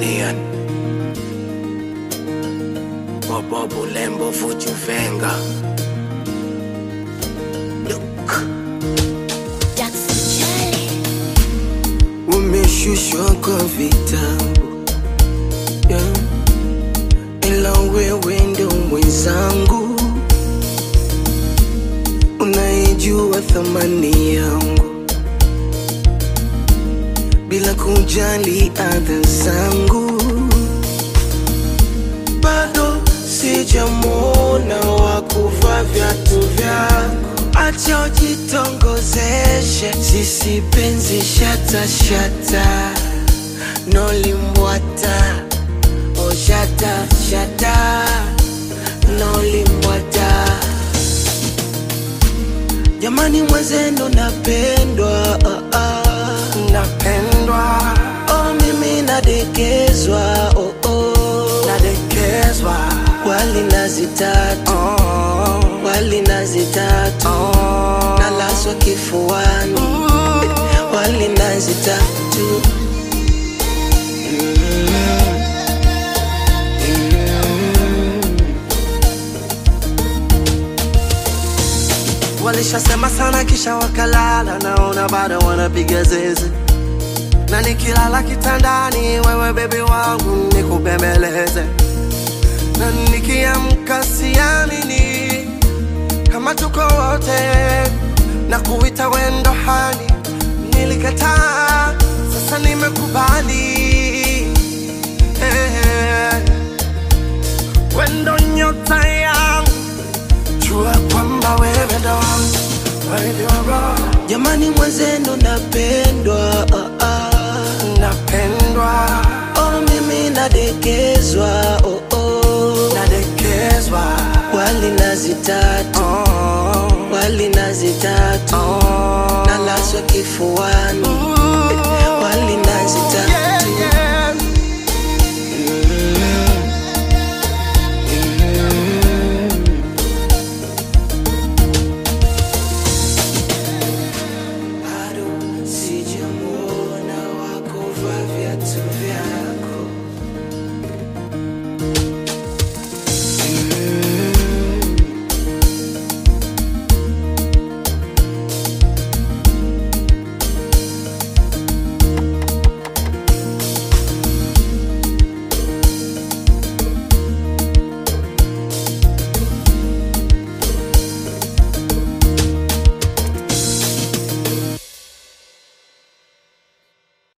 Tanzanian. Bobo Bulembo Fuchuvenga. Look. Jackson Charlie. Umeshushwa kwa vitabu yeah. Ila wewe ndo mwenzangu, unaijua thamani yangu bila kujali adha zangu. Bado sijamwona wa kuvaa viatu vyako, acha ujitongozeshe, sisi penzi shata shata, nolimbwata oh shata shata, nolimbwata Jamani mwenzenu napendwa ah, ah. Napendwa Oh mimi nadekezwa oh, oh. Nadekezwa Wali nazi tatu oh. Wali nazi tatu oh. Nalaswa kifuani Wali nazi tatu Walishasema sana kisha wakalala, naona bado wanapiga zeze, na nikilala kitandani, wewe bebi wangu nikubembeleze, na nikiamka siamini kama tuko wote, na kuita wendo hani, nilikataa, sasa nimekubali eh, wendo nyota yangu jua kwamba wewe ndo wangu, wewe ndio roho Jamani mwenzenu napendwa ah, ah. napendwa, Oh mimi nadekezwa oh, oh. nadekezwa, Wali nazi tatu oh, Wali nazi tatu oh. Nalaswa kifuani Wali nazi tatu